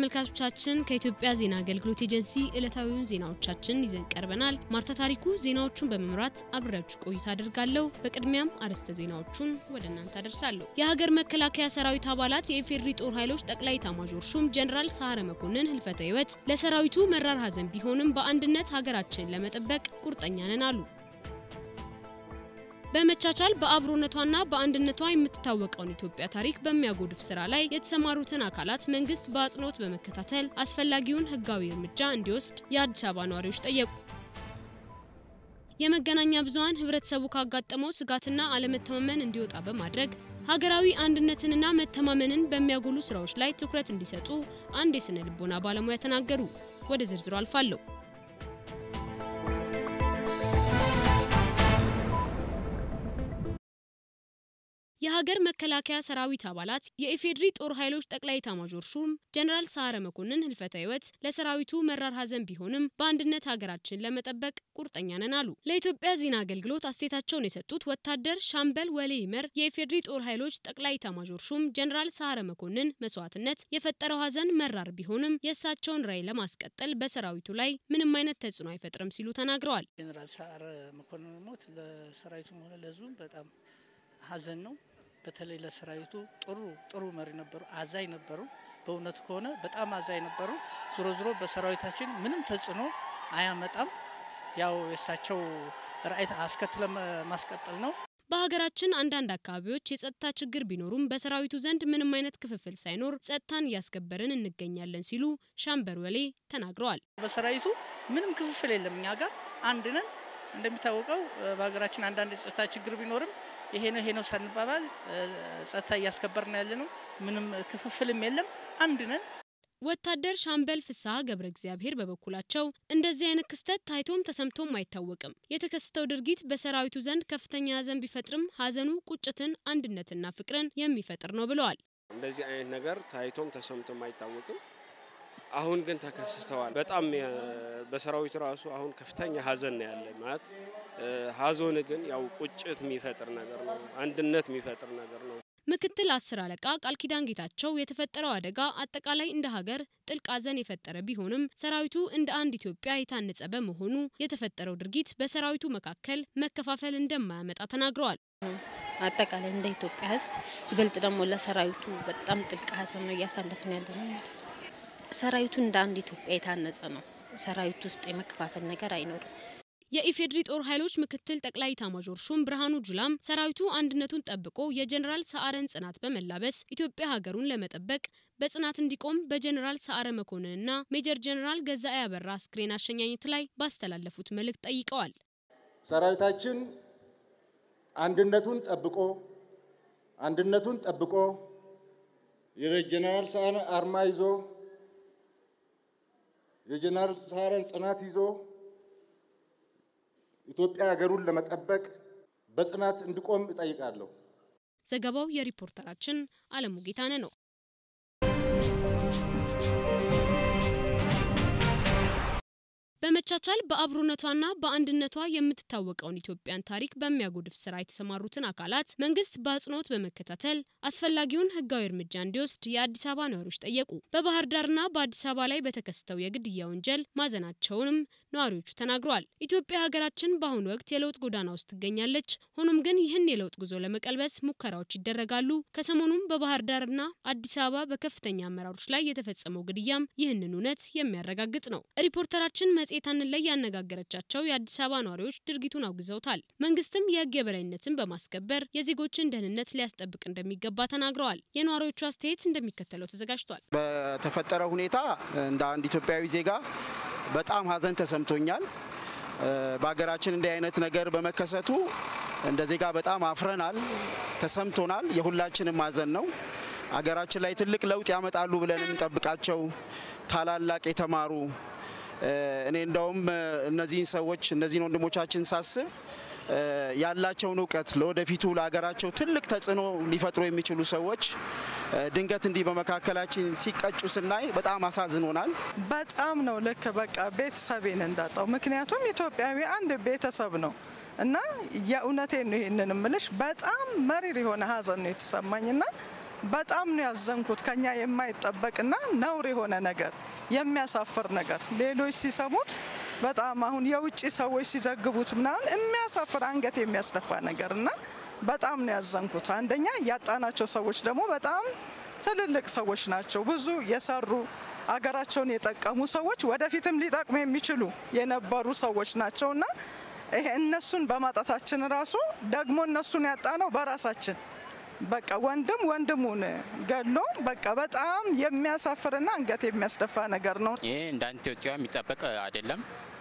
ተመልካቾቻችን ከኢትዮጵያ ዜና አገልግሎት ኤጀንሲ ዕለታዊውን ዜናዎቻችን ይዘን ቀርበናል። ማርታ ታሪኩ ዜናዎቹን በመምራት አብሬያችሁ ቆይታ አድርጋለሁ። በቅድሚያም አርዕስተ ዜናዎቹን ወደ እናንተ አደርሳለሁ። የሀገር መከላከያ ሰራዊት አባላት የኢፌዴሪ ጦር ኃይሎች ጠቅላይ ኤታማዦር ሹም ጀኔራል ሰዓረ መኮንን ህልፈተ ህይወት ለሰራዊቱ መራር ሐዘን ቢሆንም በአንድነት ሀገራችንን ለመጠበቅ ቁርጠኛ ነን አሉ። በመቻቻል በአብሮነቷና በአንድነቷ የምትታወቀውን ኢትዮጵያ ታሪክ በሚያጎድፍ ስራ ላይ የተሰማሩትን አካላት መንግስት በአጽንኦት በመከታተል አስፈላጊውን ህጋዊ እርምጃ እንዲወስድ የአዲስ አበባ ነዋሪዎች ጠየቁ። የመገናኛ ብዙኃን ህብረተሰቡ ካጋጠመው ስጋትና አለመተማመን እንዲወጣ በማድረግ ሀገራዊ አንድነትንና መተማመንን በሚያጎሉ ስራዎች ላይ ትኩረት እንዲሰጡ አንድ የስነ ልቦና ባለሙያ ተናገሩ። ወደ ዝርዝሩ አልፋለሁ። የሀገር መከላከያ ሰራዊት አባላት የኢፌዴሪ ጦር ኃይሎች ጠቅላይ ኤታማዦር ሹም ጀኔራል ሰዓረ መኮንን ህልፈተ ህይወት ለሰራዊቱ መራር ሐዘን ቢሆንም በአንድነት ሀገራችን ለመጠበቅ ቁርጠኛ ነን አሉ። ለኢትዮጵያ ዜና አገልግሎት አስተያየታቸውን የሰጡት ወታደር ሻምበል ወሌ ይመር የኢፌዴሪ ጦር ኃይሎች ጠቅላይ ኤታማዦር ሹም ጀኔራል ሰዓረ መኮንን መስዋዕትነት የፈጠረው ሐዘን መራር ቢሆንም የእሳቸውን ራዕይ ለማስቀጠል በሰራዊቱ ላይ ምንም አይነት ተጽዕኖ አይፈጥርም ሲሉ ተናግረዋል። ጀኔራል ሰዓረ መኮንን ሞት ለሰራዊቱም ሆነ ለህዝቡም በጣም ሐዘን ነው። በተለይ ለሰራዊቱ ጥሩ ጥሩ መሪ ነበሩ፣ አዛኝ ነበሩ። በእውነቱ ከሆነ በጣም አዛኝ ነበሩ። ዞሮ ዞሮ በሰራዊታችን ምንም ተጽዕኖ አያመጣም። ያው የእሳቸው ራዕይ አስከትለ ማስቀጠል ነው። በሀገራችን አንዳንድ አካባቢዎች የጸጥታ ችግር ቢኖሩም በሰራዊቱ ዘንድ ምንም አይነት ክፍፍል ሳይኖር ጸጥታን እያስከበርን እንገኛለን ሲሉ ሻምበል ወሌ ተናግረዋል። በሰራዊቱ ምንም ክፍፍል የለም። እኛ ጋር አንድ ነን። እንደሚታወቀው በሀገራችን አንዳንድ የጸጥታ ችግር ቢኖርም ይሄ ነው ይሄ ነው ሳንባባል ጸጥታ እያስከበርን ያለ ነው። ምንም ክፍፍልም የለም። አንድ ነን። ወታደር ሻምበል ፍስሐ ገብረ እግዚአብሔር በበኩላቸው እንደዚህ አይነት ክስተት ታይቶም ተሰምቶም አይታወቅም። የተከሰተው ድርጊት በሰራዊቱ ዘንድ ከፍተኛ ሐዘን ቢፈጥርም ሐዘኑ ቁጭትን፣ አንድነትና ፍቅርን የሚፈጥር ነው ብለዋል። እንደዚህ አይነት ነገር ታይቶም ተሰምቶም አይታወቅም። አሁን ግን ተከስተዋል። በጣም በሰራዊቱ ራሱ አሁን ከፍተኛ ሐዘን ነው ያለ ማለት ሐዘን ግን ያው ቁጭት የሚፈጥር ነገር ነው፣ አንድነት የሚፈጥር ነገር ነው። ምክትል አስር አለቃ ቃል ኪዳን ጌታቸው የተፈጠረው አደጋ አጠቃላይ እንደ ሀገር ጥልቅ ሐዘን የፈጠረ ቢሆንም ሰራዊቱ እንደ አንድ ኢትዮጵያ የታነጸ በመሆኑ የተፈጠረው ድርጊት በሰራዊቱ መካከል መከፋፈል እንደማያመጣ ተናግረዋል። አጠቃላይ እንደ ኢትዮጵያ ሕዝብ ይበልጥ ደግሞ ለሰራዊቱ በጣም ጥልቅ ሐዘን ነው እያሳለፍን ያለ ነው ማለት ነው። ሰራዊቱ እንደ አንድ ኢትዮጵያ የታነጸ ነው። ሰራዊቱ ውስጥ የመከፋፈል ነገር አይኖርም። የኢፌዴሪ ጦር ኃይሎች ምክትል ጠቅላይ ኤታማዦር ሹም ብርሃኑ ጁላም ሰራዊቱ አንድነቱን ጠብቆ የጀኔራል ሰዓረን ጽናት በመላበስ ኢትዮጵያ ሀገሩን ለመጠበቅ በጽናት እንዲቆም በጀኔራል ሰዓረ መኮንንና ሜጀር ጀኔራል ገዛኢ አበራ አስክሬን አሸኛኘት ላይ ባስተላለፉት መልእክት ጠይቀዋል። ሰራዊታችን አንድነቱን ጠብቆ አንድነቱን ጠብቆ የጀኔራል ሰዓረ አርማ ይዞ የጀኔራል ሰዓረን ጽናት ይዞ ኢትዮጵያ ሀገሩን ለመጠበቅ በጽናት እንዲቆም እጠይቃለሁ። ዘገባው የሪፖርተራችን አለሙ ጌታነ ነው። በመቻቻል በአብሮነቷና በአንድነቷ የምትታወቀውን ኢትዮጵያን ታሪክ በሚያጎድፍ ስራ የተሰማሩትን አካላት መንግስት በአጽንኦት በመከታተል አስፈላጊውን ሕጋዊ እርምጃ እንዲወስድ የአዲስ አበባ ነዋሪዎች ጠየቁ። በባህር ዳርና በአዲስ አበባ ላይ በተከሰተው የግድያ ወንጀል ማዘናቸውንም ነዋሪዎቹ ተናግረዋል። ኢትዮጵያ ሀገራችን በአሁኑ ወቅት የለውጥ ጎዳና ውስጥ ትገኛለች። ሆኖም ግን ይህን የለውጥ ጉዞ ለመቀልበስ ሙከራዎች ይደረጋሉ። ከሰሞኑም በባህር ዳርና አዲስ አበባ በከፍተኛ አመራሮች ላይ የተፈጸመው ግድያም ይህንን እውነት የሚያረጋግጥ ነው። ሪፖርተራችን መጽሔታንን ላይ ያነጋገረቻቸው የአዲስ አበባ ነዋሪዎች ድርጊቱን አውግዘውታል። መንግስትም የህግ የበላይነትን በማስከበር የዜጎችን ደህንነት ሊያስጠብቅ እንደሚገባ ተናግረዋል። የነዋሪዎቹ አስተያየት እንደሚከተለው ተዘጋጅቷል። በተፈጠረው ሁኔታ እንደ አንድ ኢትዮጵያዊ ዜጋ በጣም ሀዘን ተሰምቶኛል። በሀገራችን እንዲህ አይነት ነገር በመከሰቱ እንደ ዜጋ በጣም አፍረናል፣ ተሰምቶናል። የሁላችንም ሀዘን ነው። ሀገራችን ላይ ትልቅ ለውጥ ያመጣሉ ብለን የምንጠብቃቸው ታላላቅ የተማሩ እኔ እንደውም እነዚህን ሰዎች እነዚህን ወንድሞቻችን ሳስብ ያላቸውን እውቀት ለወደፊቱ ለሀገራቸው ትልቅ ተጽዕኖ ሊፈጥሩ የሚችሉ ሰዎች ድንገት እንዲህ በመካከላችን ሲቀጩ ስናይ በጣም አሳዝኖናል። በጣም ነው ልክ በቃ ቤተሰቤን እንዳጣው። ምክንያቱም ኢትዮጵያዊ አንድ ቤተሰብ ነው እና የእውነቴን ነው ይሄንን ምልሽ በጣም መሪር የሆነ ሀዘን ነው የተሰማኝና በጣም ነው ያዘንኩት። ከኛ የማይጠበቅና ነውር የሆነ ነገር የሚያሳፍር ነገር ሌሎች ሲሰሙት በጣም አሁን የውጭ ሰዎች ሲዘግቡት ምናምን የሚያሳፍር አንገት የሚያስደፋ ነገር እና በጣም ነው ያዘንኩት። አንደኛ ያጣናቸው ሰዎች ደግሞ በጣም ትልልቅ ሰዎች ናቸው። ብዙ የሰሩ አገራቸውን የጠቀሙ ሰዎች ወደፊትም ሊጠቅሙ የሚችሉ የነበሩ ሰዎች ናቸውና ይሄ እነሱን በማጣታችን ራሱ ደግሞ እነሱን ያጣነው በራሳችን በቃ ወንድም ወንድሙን ገሎ በቃ በጣም የሚያሳፍርና አንገት የሚያስደፋ ነገር ነው። ይሄ እንደ አንድ ኢትዮጵያ የሚጠበቅ አይደለም።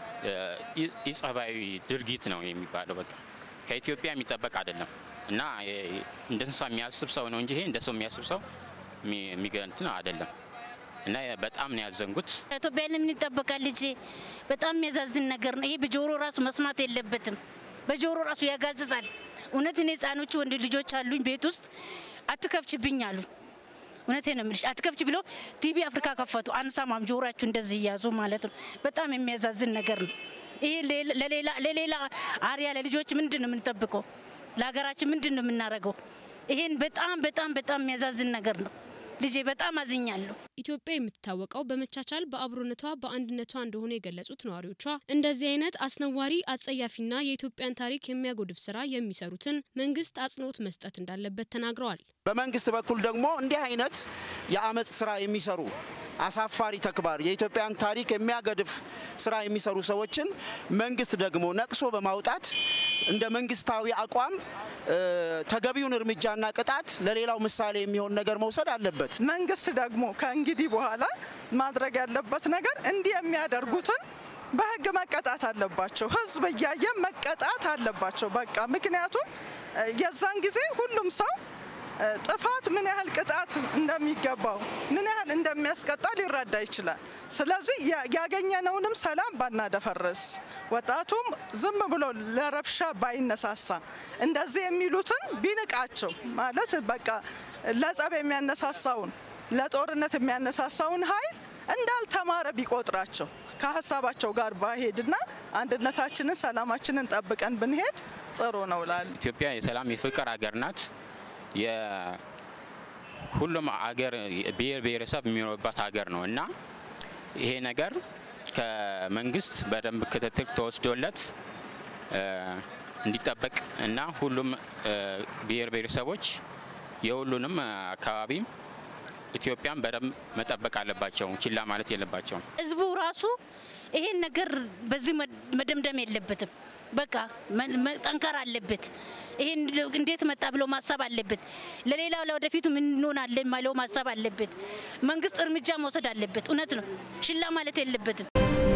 ኢጸባዊ ድርጊት ነው የሚባለው። በቃ ከኢትዮጵያ የሚጠበቅ አይደለም እና እንደ እንስሳ የሚያስብ ሰው ነው እንጂ ይሄ እንደ ሰው የሚያስብ ሰው የሚገንትን አይደለም እና በጣም ነው ያዘንጉት። ኢትዮጵያ ለምን ይጠበቃል? ልጄ በጣም የሚያዛዝን ነገር ነው ይሄ። በጆሮ ራሱ መስማት የለበትም። በጆሮ ራሱ ያጋዝዛል። እውነት እኔ ህጻኖቹ ወንድ ልጆች አሉኝ ቤት ውስጥ አትከፍችብኝ አሉ። እውነቴ ነው የምልሽ አትከፍች ብሎ ቲቪ አፍሪካ ከፈቱ። አንሰማም፣ ጆሮአችሁ እንደዚህ እያዙ ማለት ነው። በጣም የሚያዛዝን ነገር ነው ይሄ። ለሌላ አሪያ ለልጆች ምንድን ነው የምንጠብቀው? ለሀገራችን ምንድን ነው የምናደርገው? ይሄን በጣም በጣም በጣም የሚያዛዝን ነገር ነው። ልጄ በጣም አዝኛለሁ። ኢትዮጵያ የምትታወቀው በመቻቻል በአብሮነቷ በአንድነቷ እንደሆነ የገለጹት ነዋሪዎቿ እንደዚህ አይነት አስነዋሪ አጸያፊና የኢትዮጵያን ታሪክ የሚያጎድፍ ስራ የሚሰሩትን መንግስት አጽንኦት መስጠት እንዳለበት ተናግረዋል። በመንግስት በኩል ደግሞ እንዲህ አይነት የአመፅ ስራ የሚሰሩ አሳፋሪ ተግባር የኢትዮጵያን ታሪክ የሚያገድፍ ስራ የሚሰሩ ሰዎችን መንግስት ደግሞ ነቅሶ በማውጣት እንደ መንግስታዊ አቋም ተገቢውን እርምጃና ቅጣት ለሌላው ምሳሌ የሚሆን ነገር መውሰድ አለበት። መንግስት ደግሞ ከእንግዲህ በኋላ ማድረግ ያለበት ነገር እንዲህ የሚያደርጉትን በህግ መቀጣት አለባቸው። ህዝብ እያየ መቀጣት አለባቸው። በቃ ምክንያቱም የዛን ጊዜ ሁሉም ሰው ጥፋት ምን ያህል ቅጣት እንደሚገባው ምን ያህል እንደሚያስቀጣ ሊረዳ ይችላል። ስለዚህ ያገኘነውንም ሰላም ባናደፈርስ፣ ወጣቱም ዝም ብሎ ለረብሻ ባይነሳሳ፣ እንደዚህ የሚሉትን ቢንቃቸው ማለት በቃ ለጸብ የሚያነሳሳውን ለጦርነት የሚያነሳሳውን ኃይል እንዳልተማረ ቢቆጥራቸው ከሀሳባቸው ጋር ባሄድና አንድነታችንን ሰላማችንን ጠብቀን ብንሄድ ጥሩ ነው ላሉ ኢትዮጵያ የሰላም የፍቅር ሀገር ናት። የሁሉም አገር ብሔር ብሔረሰብ የሚኖርባት ሀገር ነው እና ይሄ ነገር ከመንግስት በደንብ ክትትል ተወስዶለት እንዲጠበቅ እና ሁሉም ብሔር ብሔረሰቦች የሁሉንም አካባቢ ኢትዮጵያን በደንብ መጠበቅ አለባቸው። ችላ ማለት የለባቸውም። ህዝቡ ራሱ ይሄን ነገር በዚህ መደምደም የለበትም። በቃ ጠንከር አለበት። ይሄን እንዴት መጣ ብሎ ማሰብ አለበት። ለሌላው ለወደፊቱ ምን እንሆናለን ማለው ማሰብ አለበት። መንግስት እርምጃ መውሰድ አለበት። እውነት ነው፣ ሽላ ማለት የለበትም።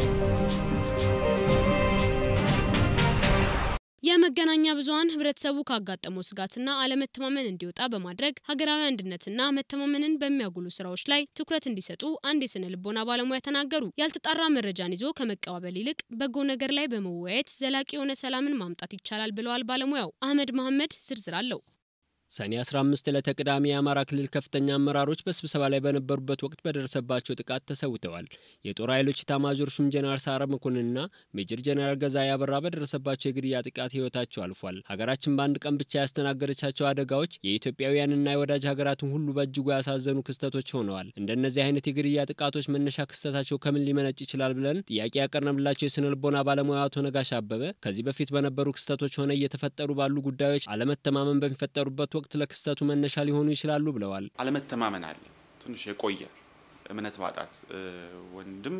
የመገናኛ ብዙኃን ህብረተሰቡ ካጋጠመው ስጋትና አለመተማመን እንዲወጣ በማድረግ ሀገራዊ አንድነትና መተማመንን በሚያጉሉ ስራዎች ላይ ትኩረት እንዲሰጡ አንድ የስነ ልቦና ባለሙያ ተናገሩ። ያልተጣራ መረጃን ይዞ ከመቀባበል ይልቅ በጎ ነገር ላይ በመወያየት ዘላቂ የሆነ ሰላምን ማምጣት ይቻላል ብለዋል ባለሙያው። አህመድ መሐመድ ዝርዝር አለው። ሰኔ 15 ዕለተ ቅዳሜ የአማራ ክልል ከፍተኛ አመራሮች በስብሰባ ላይ በነበሩበት ወቅት በደረሰባቸው ጥቃት ተሰውተዋል። የጦር ኃይሎች ኢታማዦር ሹም ጀነራል ሰዓረ መኮንንና ሜጀር ጀነራል ገዛኢ አበራ በደረሰባቸው የግድያ ጥቃት ህይወታቸው አልፏል። ሀገራችን በአንድ ቀን ብቻ ያስተናገደቻቸው አደጋዎች የኢትዮጵያውያንና የወዳጅ ሀገራትን ሁሉ በእጅጉ ያሳዘኑ ክስተቶች ሆነዋል። እንደነዚህ አይነት የግድያ ጥቃቶች መነሻ ክስተታቸው ከምን ሊመነጭ ይችላል ብለን ጥያቄ ያቀረብላቸው የስነ ልቦና ባለሙያ አቶ ነጋሽ አበበ ከዚህ በፊት በነበሩ ክስተቶች ሆነ እየተፈጠሩ ባሉ ጉዳዮች አለመተማመን በሚፈጠሩበት ወቅት ለክስተቱ መነሻ ሊሆኑ ይችላሉ ብለዋል። አለመተማመን አለ። ትንሽ የቆየ እምነት ማጣት ወንድም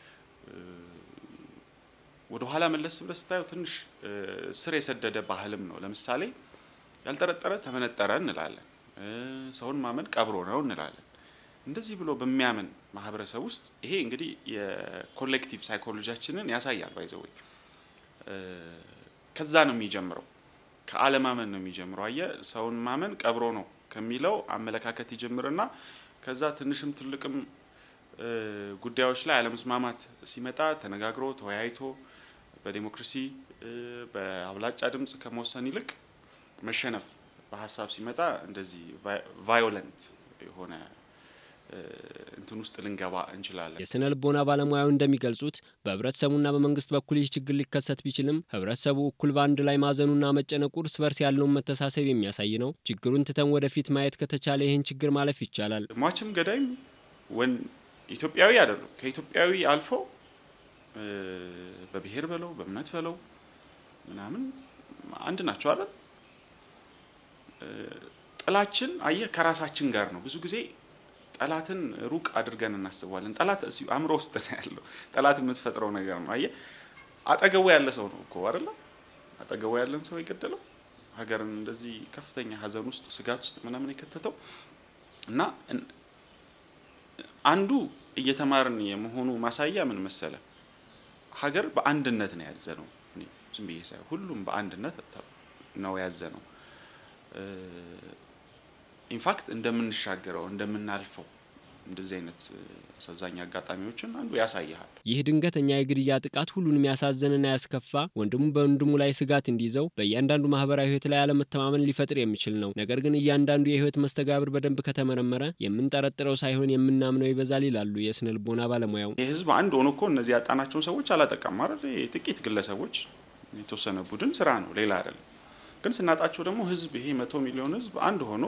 ወደ ኋላ መለስ ብለህ ስታየው ትንሽ ስር የሰደደ ባህልም ነው። ለምሳሌ ያልጠረጠረ ተመነጠረ እንላለን። ሰውን ማመን ቀብሮ ነው እንላለን። እንደዚህ ብሎ በሚያምን ማህበረሰብ ውስጥ ይሄ እንግዲህ የኮሌክቲቭ ሳይኮሎጂያችንን ያሳያል። ባይዘወይ ከዛ ነው የሚጀምረው ከአለማመን ነው የሚጀምረው። አየ ሰውን ማመን ቀብሮ ነው ከሚለው አመለካከት ይጀምርና ከዛ ትንሽም ትልቅም ጉዳዮች ላይ አለመስማማት ሲመጣ ተነጋግሮ ተወያይቶ በዴሞክራሲ በአብላጫ ድምፅ ከመወሰን ይልቅ መሸነፍ በሀሳብ ሲመጣ እንደዚህ ቫዮለንት የሆነ እንትን ውስጥ ልንገባ እንችላለን። የስነ ልቦና ባለሙያው እንደሚገልጹት በህብረተሰቡና በመንግስት በኩል ይህ ችግር ሊከሰት ቢችልም ህብረተሰቡ እኩል በአንድ ላይ ማዘኑና መጨነቁ እርስ በርስ ያለውን መተሳሰብ የሚያሳይ ነው። ችግሩን ትተን ወደፊት ማየት ከተቻለ ይህን ችግር ማለፍ ይቻላል። ሟችም ገዳይም ወን ኢትዮጵያዊ አይደሉም። ከኢትዮጵያዊ አልፎ በብሔር በለው በእምነት በለው ምናምን አንድ ናቸው አይደል? ጥላችን አየህ ከራሳችን ጋር ነው። ብዙ ጊዜ ጠላትን ሩቅ አድርገን እናስበዋለን። ጠላት እዚሁ አእምሮ ውስጥ ነው ያለው። ጠላት የምትፈጥረው ነገር ነው። አየህ አጠገቡ ያለ ሰው ነው እኮ አይደለ? አጠገቡ ያለን ሰው የገደለው ሀገርን እንደዚህ ከፍተኛ ሀዘን ውስጥ ስጋት ውስጥ ምናምን የከተተው እና አንዱ እየተማርን የመሆኑ ማሳያ ምን መሰለ፣ ሀገር በአንድነት ነው ያዘ ነው። ዝም ብዬ ሳይሆን ሁሉም በአንድነት ነው ያዘ ነው። ኢንፋክት እንደምንሻገረው እንደምናልፈው እንደዚህ አይነት አሳዛኝ አጋጣሚዎችን አንዱ ያሳይሃል። ይህ ድንገተኛ የግድያ ጥቃት ሁሉንም ያሳዘንና ያስከፋ፣ ወንድሙ በወንድሙ ላይ ስጋት እንዲይዘው፣ በእያንዳንዱ ማህበራዊ ህይወት ላይ አለመተማመን ሊፈጥር የሚችል ነው። ነገር ግን እያንዳንዱ የህይወት መስተጋብር በደንብ ከተመረመረ የምንጠረጥረው ሳይሆን የምናምነው ይበዛል ይላሉ የስነ ልቦና ባለሙያው። የህዝብ አንድ ሆኖ እኮ እነዚህ ያጣናቸውን ሰዎች አላጠቃም አይደል? ጥቂት ግለሰቦች የተወሰነ ቡድን ስራ ነው፣ ሌላ አይደለም። ግን ስናጣቸው ደግሞ ህዝብ ይሄ መቶ ሚሊዮን ህዝብ አንድ ሆኖ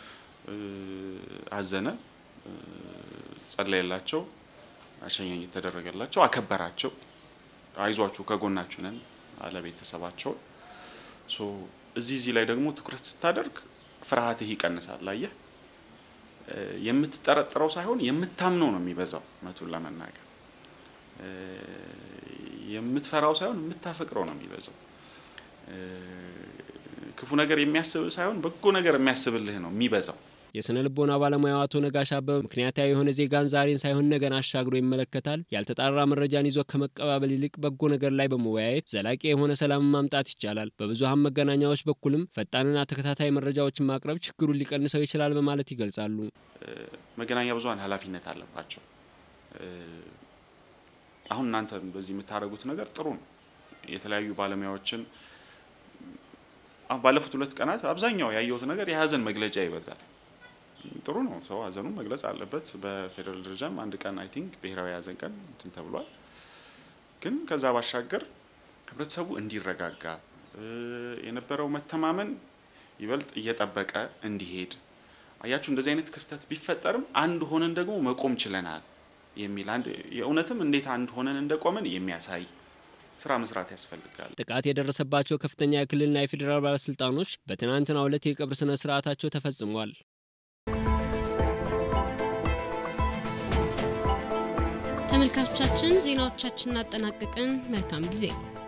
አዘነ፣ ጸለየላቸው፣ አሸኛኝ የተደረገላቸው፣ አከበራቸው፣ አይዟችሁ ከጎናችሁ ነን አለ ቤተሰባቸውን። እዚህ እዚህ ላይ ደግሞ ትኩረት ስታደርግ ፍርሃትህ ይቀንሳል። አየህ የምትጠረጥረው ሳይሆን የምታምነው ነው የሚበዛው። እውነቱን ለመናገር የምትፈራው ሳይሆን የምታፈቅረው ነው የሚበዛው። ክፉ ነገር የሚያስብ ሳይሆን በጎ ነገር የሚያስብልህ ነው የሚበዛው። የስነ ልቦና ባለሙያው አቶ ነጋሽ አበበ ምክንያታዊ የሆነ ዜጋን ዛሬን ሳይሆን ነገን አሻግሮ ይመለከታል። ያልተጣራ መረጃን ይዞ ከመቀባበል ይልቅ በጎ ነገር ላይ በመወያየት ዘላቂ የሆነ ሰላምን ማምጣት ይቻላል። በብዙሀን መገናኛዎች በኩልም ፈጣንና ተከታታይ መረጃዎችን ማቅረብ ችግሩን ሊቀንሰው ይችላል በማለት ይገልጻሉ። መገናኛ ብዙሀን ኃላፊነት አለባቸው። አሁን እናንተ በዚህ የምታደርጉት ነገር ጥሩ ነው። የተለያዩ ባለሙያዎችን ባለፉት ሁለት ቀናት አብዛኛው ያየሁት ነገር የሀዘን መግለጫ ይበዛል። ጥሩ ነው። ሰው ሀዘኑን መግለጽ አለበት። በፌዴራል ደረጃም አንድ ቀን አይ ቲንክ ብሔራዊ ሀዘን ቀን እንትን ተብሏል። ግን ከዛ ባሻገር ህብረተሰቡ እንዲረጋጋ የነበረው መተማመን ይበልጥ እየጠበቀ እንዲሄድ አያችሁ፣ እንደዚህ አይነት ክስተት ቢፈጠርም አንድ ሆነን ደግሞ መቆም ችለናል የሚል አንድ የእውነትም እንዴት አንድ ሆነን እንደቆመን የሚያሳይ ስራ መስራት ያስፈልጋል። ጥቃት የደረሰባቸው ከፍተኛ የክልልና የፌዴራል ባለስልጣኖች በትናንትናው ዕለት የቀብር ስነ ስርዓታቸው ተፈጽሟል። ተመልካቾቻችን ዜናዎቻችንን አጠናቀቅን። መልካም ጊዜ